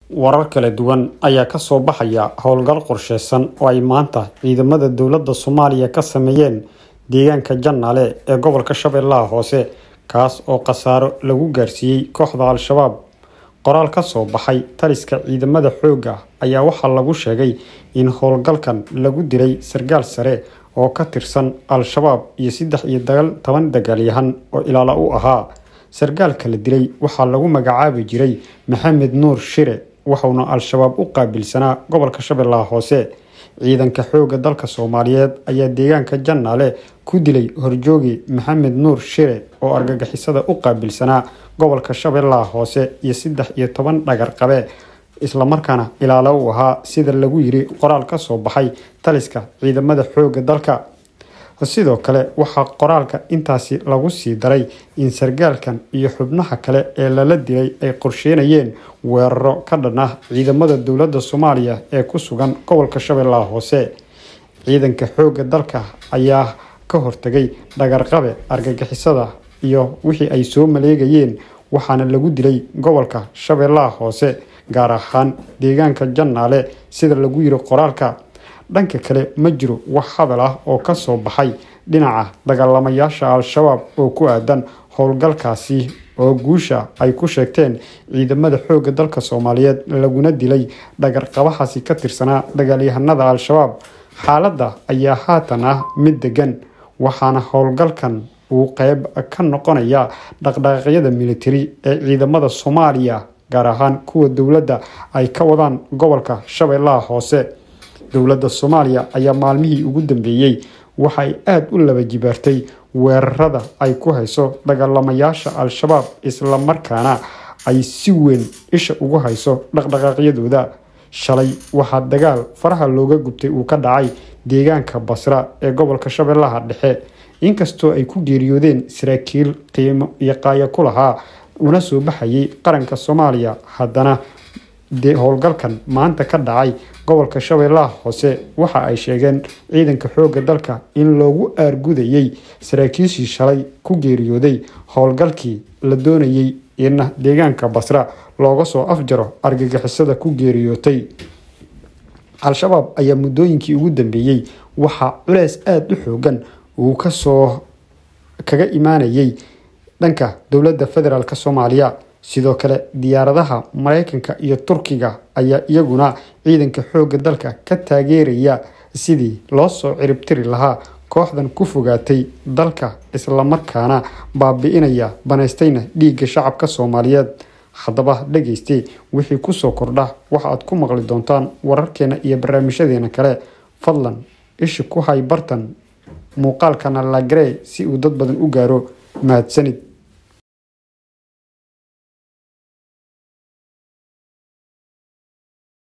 warar kala duwan ayaa kasoo baxaya howlgal qorsheysan oo ay maanta ciidamada dowladda soomaaliya ka sameeyeen deegaanka jannaale ee gobolka shabeellaha hoose kaas oo khasaaro lagu gaarsiiyey kooxda al-shabaab qoraal ka soo baxay taliska ciidamada xoogga ayaa waxaa lagu sheegay in howlgalkan lagu dilay sargaal sare oo ka tirsan al-shabaab iyo saddex iyo toban dagaalyahan oo ilaala u ahaa sargaalka la dilay waxaa lagu magacaabi jiray maxamed nuur shire wuxuuna al-shabaab u qaabilsanaa gobolka shabeellaha hoose ciidanka xoogga dalka soomaaliyeed ayaa deegaanka jannaale ku dilay horjoogi maxamed nuur shire oo argagixisada u qaabilsanaa gobolka shabeellaha hoose iyo saddex iyo toban dhagar qabe islamarkaana ilaalo u ahaa sida lagu yiri qoraal ka soo baxay taliska ciidamada xoogga dalka sidoo kale waxaa qoraalka intaasi lagu sii daray in sargaalkan iyo xubnaha kale ee lala dilay ay qorsheynayeen weeraro ka dhan ah ciidamada dowladda soomaaliya ee ku sugan gobolka shabeellaha hoose ciidanka xoogga dalka ayaa ka hortagay dhagarqabe argagixisada iyo wixii ay soo maleegayeen waxaana lagu dilay gobolka shabeellaha hoose gaar ahaan deegaanka jannaale sida lagu yiri qoraalka dhanka kale ma jiro wax hadal ah oo ka soo baxay dhinaca dagaalamayaasha al-shabaab oo ku aadan howlgalkaasi oo guusha ay ku sheegteen ciidamada xoogga dalka soomaaliyeed laguna dilay dhagarqabahaasi ka tirsanaa dagaalyahanada al-shabaab xaaladda ayaa haatan ah mid degan waxaana howlgalkan uu qeyb ka noqonaya dhaqdhaqaaqyada militari ee ciidamada soomaaliya gaar ahaan kuwa dowladda ay ka wadaan gobolka shabeellaha hoose dowladda soomaaliya ayaa maalmihii ugu dambeeyey waxay aada u laba jibaartay weerarada ay ku hayso dagaalamayaasha al-shabaab islamarkaana ay si weyn isha ugu hayso dhaqdhaqaaqyadooda shalay waxaa dagaal faraha looga gubtay uu ka dhacay deegaanka basra ee gobolka shabeellaha dhexe inkastoo ay ku geeriyoodeen saraakiil qiimo iyo qaaya ku lahaa una soo baxayay qaranka soomaaliya haddana dee howlgalkan maanta ka dhacay gobolka shabeellaha hoose waxa ay sheegeen ciidanka xoogga dalka in loogu aargudayay saraakiishii shalay ku geeriyooday howlgalkii la doonayay in deegaanka basra looga soo afjaro argagixisada ku geeriyootay al-shabaab ayaa muddooyinkii ugu dambeeyey waxaa culeys aada u xoogan uu kasoo kaga imaanayay dhanka dowladda federaalk soomaaliya sidoo kale diyaaradaha mareykanka iyo turkiga ayaa iyaguna ciidanka xoogga dalka ka taageeraya sidii loo soo ciribtiri lahaa kooxdan ku fogaatay dalka islamarkaana baabi-inaya banaystayna dhiigga shacabka soomaaliyeed haddaba dhageyste wixii kusoo kordha waxa aad ku maqli doontaan wararkeena iyo barnaamijyadeena kale fadlan ishi ku hay bartan muuqaalkana lagaree si uu dad badan u gaaro mahadsanid